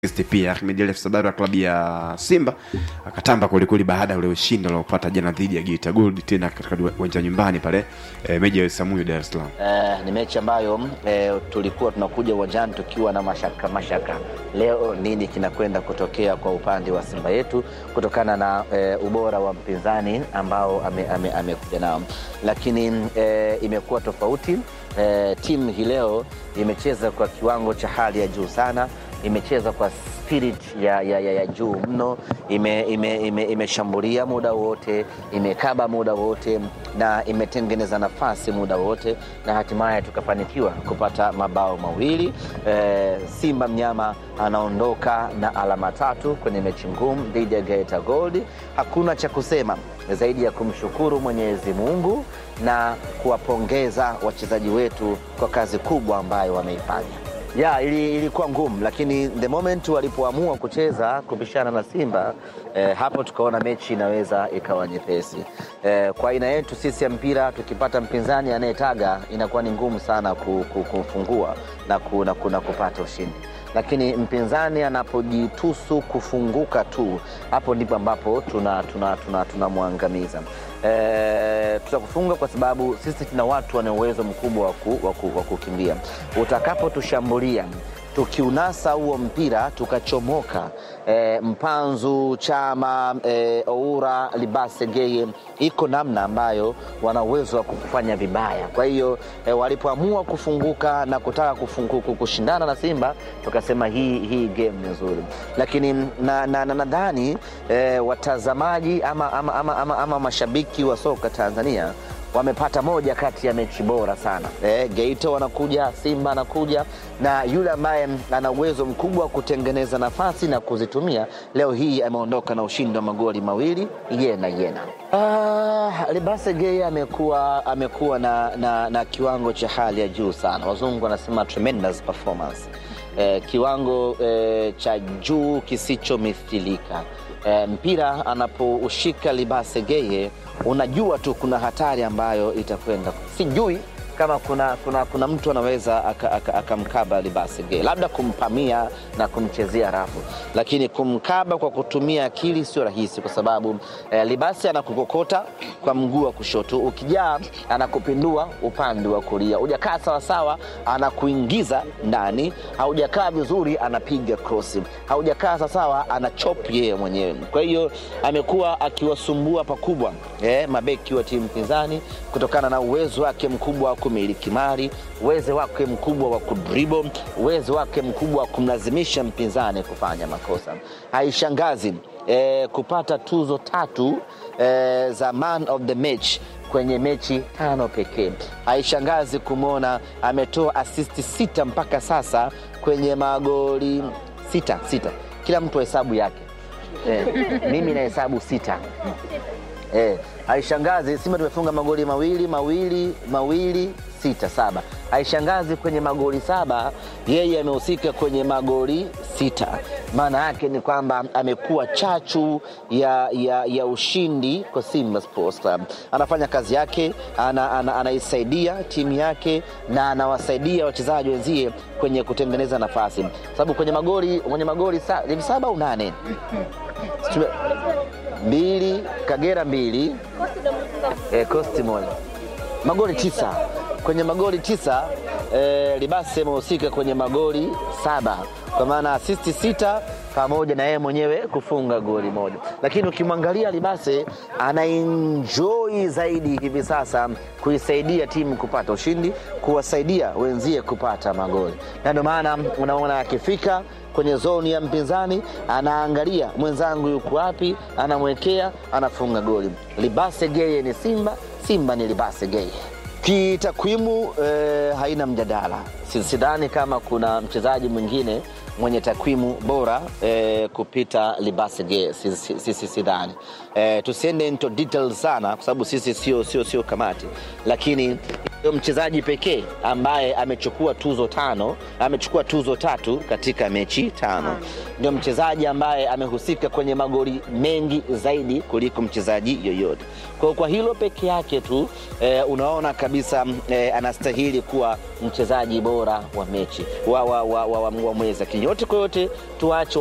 pia Ahmed Ally Sabari wa klabu ya Simba akatamba kwelikweli baada ya ule ushindi aliopata jana dhidi ya Geita Gold tena katika uwanja nyumbani pale e, meji ya Samuyo Dar es Salaam. Eh, ni mechi ambayo eh, tulikuwa tunakuja uwanjani tukiwa na mashaka mashaka, leo nini kinakwenda kutokea kwa upande wa Simba yetu kutokana na eh, ubora wa mpinzani ambao amekuja ame, ame nao, lakini eh, imekuwa tofauti. Eh, timu hii leo imecheza kwa kiwango cha hali ya juu sana imecheza kwa spirit ya, ya, ya, ya juu mno, imeshambulia ime, ime muda wote, imekaba muda wote na imetengeneza nafasi muda wote, na hatimaye tukafanikiwa kupata mabao mawili. E, Simba mnyama anaondoka na alama tatu kwenye mechi ngumu dhidi ya Geita Gold. Hakuna cha kusema zaidi ya kumshukuru Mwenyezi Mungu na kuwapongeza wachezaji wetu kwa kazi kubwa ambayo wameifanya. Ya, ili, ilikuwa ngumu lakini the moment walipoamua kucheza kupishana na Simba eh, hapo tukaona mechi inaweza ikawa nyepesi eh, kwa aina yetu sisi ya mpira, tukipata mpinzani anayetaga inakuwa ni ngumu sana kufungua na, ku, na, ku, na kupata ushindi lakini mpinzani anapojitusu kufunguka tu, hapo ndipo ambapo tunamwangamiza tuna, tuna, tuna e, tutakufunga kwa sababu sisi tuna watu wana uwezo mkubwa wa kukimbia. Utakapotushambulia tukiunasa huo mpira tukachomoka, e, Mpanzu Chama, e, Oura Libase Geye, iko namna ambayo wana uwezo wa kufanya vibaya. Kwa hiyo e, walipoamua kufunguka na kutaka kufunguka, kushindana na Simba tukasema hii, hii game ni nzuri, lakini nadhani na, na, e, watazamaji ama, ama, ama, ama, ama mashabiki wa soka Tanzania wamepata moja kati ya mechi bora sana e, Geita wanakuja, Simba anakuja na yule ambaye ana uwezo mkubwa wa kutengeneza nafasi na kuzitumia, leo hii ameondoka na ushindi wa magoli mawili yena yena. Ah, Libase Geye amekuwa amekuwa na, na, na kiwango cha hali ya juu sana, wazungu wanasema tremendous performance e, kiwango e, cha juu kisichomithilika. E, mpira anapoushika Libase Geye unajua tu kuna hatari ambayo itakwenda. Sijui kama kuna, kuna, kuna mtu anaweza akamkaba aka, aka Libase Geye, labda kumpamia na kumchezea rafu, lakini kumkaba kwa kutumia akili sio rahisi, kwa sababu eh, Libase anakukokota kwa mguu wa kushoto, ukijaa anakupindua upande wa kulia, hujakaa sawasawa anakuingiza ndani, haujakaa vizuri anapiga krosi, haujakaa sawasawa anachop yeye mwenyewe. Kwa hiyo amekuwa akiwasumbua pakubwa eh, mabeki wa timu pinzani kutokana na uwezo wake mkubwa wa kumiliki mali, uwezo wake mkubwa wa kudribble, uwezo wake mkubwa wa kumlazimisha mpinzani kufanya makosa. Haishangazi eh, kupata tuzo tatu eh, za man of the match kwenye mechi tano pekee. Haishangazi kumwona ametoa asisti sita mpaka sasa kwenye magoli sita sita, kila mtu hesabu yake eh, mimi na hesabu sita eh, haishangazi Simba tumefunga magoli mawili mawili mawili sita saba. Haishangazi kwenye magoli saba yeye amehusika kwenye magoli sita. Maana yake ni kwamba amekuwa chachu ya, ya, ya ushindi kwa Simba Sports Club. Anafanya kazi yake, ana, ana, anaisaidia timu yake na anawasaidia wachezaji wenzie kwenye kutengeneza nafasi, sababu kwenye magoli kwenye magoli hivi saba au nane mbili Kagera mbili eh, Costi moja magoli tisa kwenye magoli tisa eh, Libase amehusika kwenye magoli saba kwa maana asisti sita pamoja na yeye mwenyewe kufunga goli moja, lakini ukimwangalia Libase anaenjoy zaidi hivi sasa kuisaidia timu kupata ushindi, kuwasaidia wenzie kupata magoli, na ndio maana unaona akifika kwenye zoni ya mpinzani anaangalia mwenzangu yuko wapi, anamwekea, anafunga goli. Libase Geye ni Simba, Simba ni Libase Geye. Kitakwimu eh, haina mjadala. Sidhani kama kuna mchezaji mwingine mwenye takwimu bora eh, kupita Libase Geye, sisi sidhani. Eh, tusiende into details sana kwa sababu sisi sio sio sio kamati, lakini ndio mchezaji pekee ambaye amechukua tuzo tano, amechukua tuzo tatu katika mechi tano. Ndio mchezaji ambaye amehusika kwenye magoli mengi zaidi kuliko mchezaji yoyote. Kwa, kwa hilo peke yake tu eh, unaona kabisa eh, anastahili kuwa mchezaji bora bora wa mechi wa, wa, wa, wa, wa, wa mwezi, lakini yote kwa yote tuache